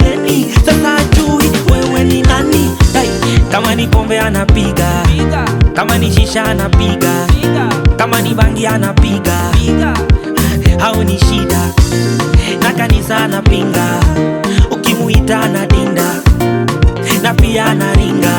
shuleni sasa ajui wewe ni nani hey, kama ni pombe anapiga kama ni shisha anapiga kama ni bangi anapiga au ni shida na kanisa anapinga ukimuita anadinda na pia anaringa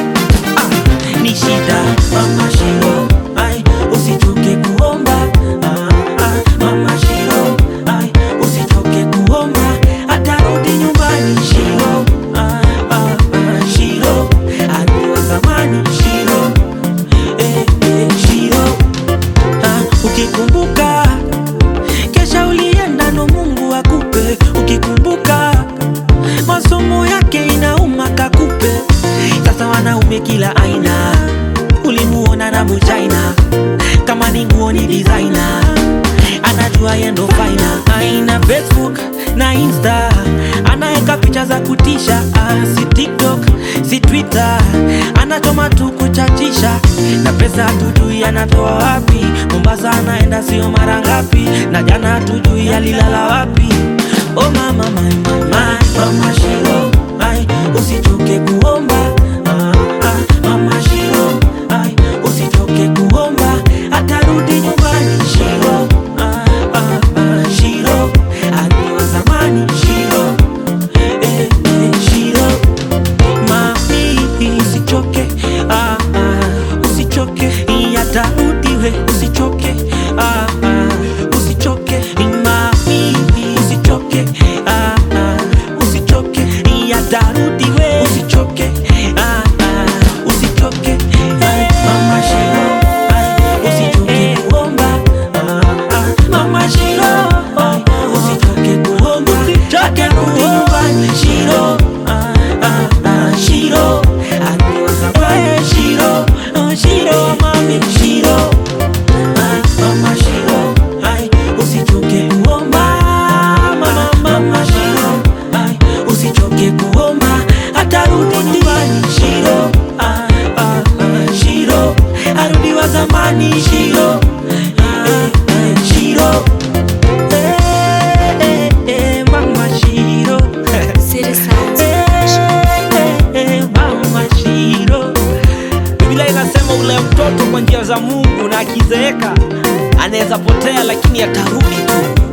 ah, ni shida mama shiro ai usichoke kuomba ah, ah, mama shiro ai usichoke kuomba atarudi nyumbani shiro ah, ah, ah, shiro aliwa zamani shiro eh, eh, shiro ah, ukikumbuka kesha ulienda ndo Mungu akupe ukikumbuka masomo yake inauma kakupe sasa wanaume kila aina ulimuona na muchaina kama ni nguo ni designer anajua yendo faina aina facebook na insta anaeka picha za kutisha ah, si tiktok si twitter anachoma tu kuchachisha na pesa hatujui anatoa wapi mombasa anaenda sio mara ngapi na jana hatujui alilala wapi oh mama my mama mama shiro ai usichoke kuomba ah, ah, mama shiro ai usichoke kuomba atarudi nyumbani shiro ah, ah, ah, shiro aliwa zamani shiro eh, eh, shiro mami usichoke ah, ah, usichoke yatarudi we usichoke ah, ah, usichoke mami usichoke ah, ah, usichoke yatarudi we usichoke ah, ah, usichoke Ai, mama shiro ai, usichoke kuomba ah, ah, mama shiro ai, usichoke kuomba atarudi nyumbani shiro ah, ah, ah, shiro aliwa zamani shiro oh, shiro mami shiro Ah, mama shiro ai usichoke kuomba mama mama shiro ai usichoke kuomba atarudi nyumbani shiro ah, ah, ah, shiro arudi wa zamani shiro eh, eh, shiro eh, eh, eh, mama shiro City Sounds. mama shiro Biblia inasema ule mtoto kwa njia za Mungu na akizeeka anaweza potea, lakini atarudi tu.